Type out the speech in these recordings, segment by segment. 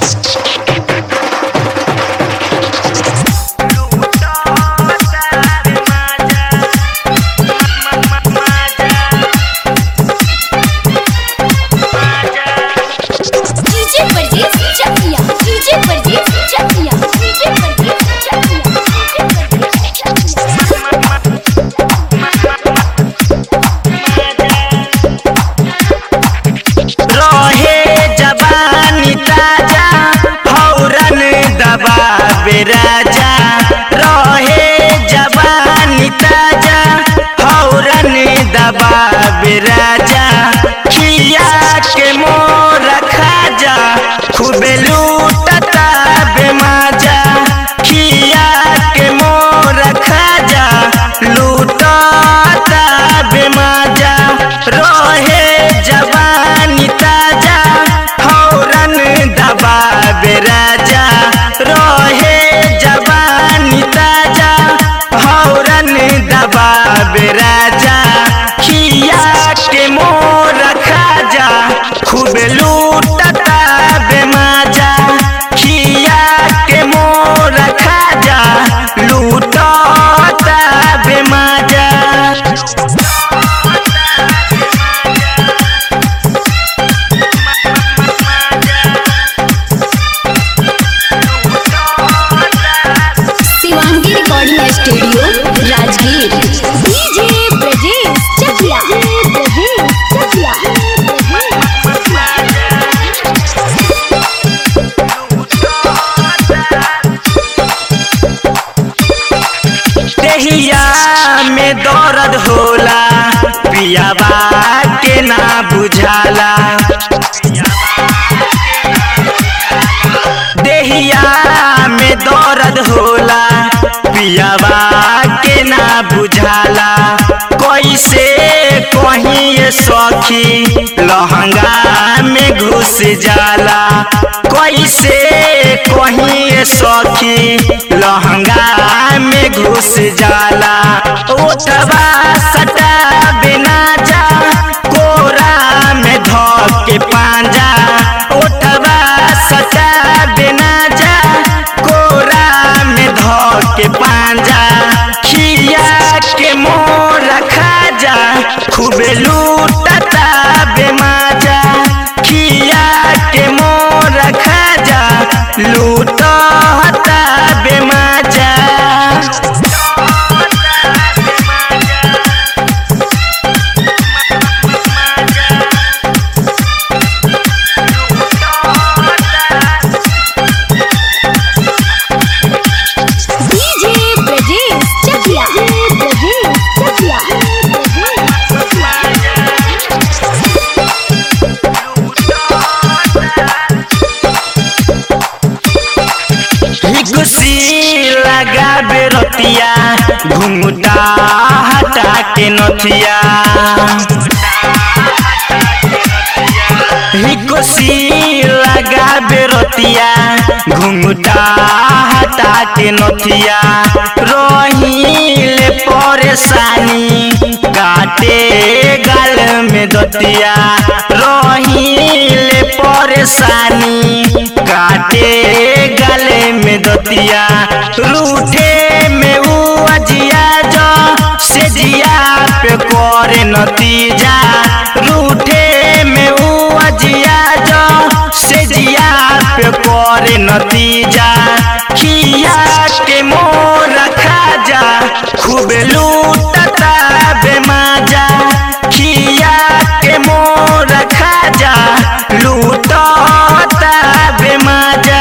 DJ Pardes चकिया DJ Pardes चकिया DJ Pardes चकिया DJ Pardes चकिया रहे जवानी ताजा फौरन दबावे राजा रहे जवानी ताजा फौरन दबावे राजा खिया के मोर खाजा खूबे लूटता बेमाजा खिया के मोर खाजा लूटता बेमाजा रहे जवानी ताजा फौरन दबावे राजा रहे जवानी ताजा फौरन दबावे राजा खिया के मोर खाजा खूब लूटता बेमाजा खिया के मोर खाजा लूटता बेमाजा Shivangi recording studio Rajgir DJ Pardes Chakia परदेस चकिया देहिया में दर्द होला पियावा के ना बुझाला देहिया में दर्द होला पियावा के ना बुझाला कैसे कहीं ये सखी लहंगा में घुस जाला कैसे कहीं ये सखी लहंगा में घुस जाला उठवा सटा बिना जा कोरा में धो के पांजा उठवा सटा बिना जा कोरा में धो के पांजा खिया के मोर खाजा खूब लूटता बेमाजा खिया के मोर खाजा लूटता बेमाजा डीजे परदेस चकिया परदेस चकिया हिगुसी लगा बेरतिया घुंघटा हटा के नथिया हिगुसी लगा बेरतिया घुंघटा हटा के नथिया रोहिले परेशानी काटे गाल में दतिया रोहिले परेशानी काटे गले में दतिया रूठे में ऊ अजिया जो से जिया पे करे नतीजा रूठे में ऊ अजिया जो से जिया पे करे नतीजा खिया के मोर खाजा खूब लूटता बेमाजा खिया के मोर खाजा लूटता बेमाजा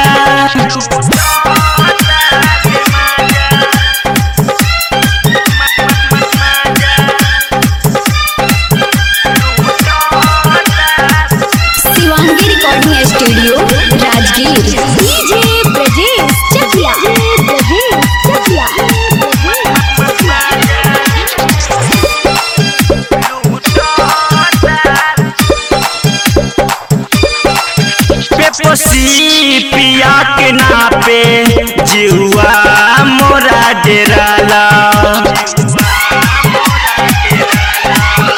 Shivangi recording studio Rajgir DJ Pardes Chakia परदेस चकिया पेपोसी पिया के नापे जिहुआ मोरा डेराला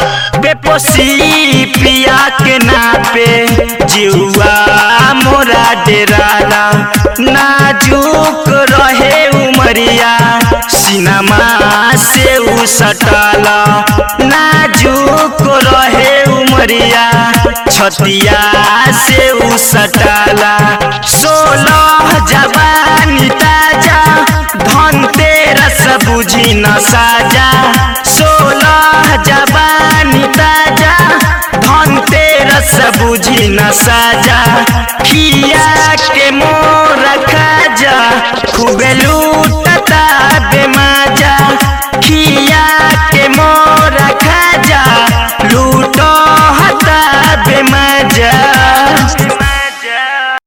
पेपोसी पिया के नापे जिहुआ मोरा डेराला नाजुक रहे उमरिया सिनमा से उ सटाला नाजुक रहे उमरिया छतिया से उ सटाला सोलह जवानी ताजा धनतेरस बुझी न साजा सोलह जवानी ताजा धनतेरस बुझी न साजा खिया के मोर खाजा खूबे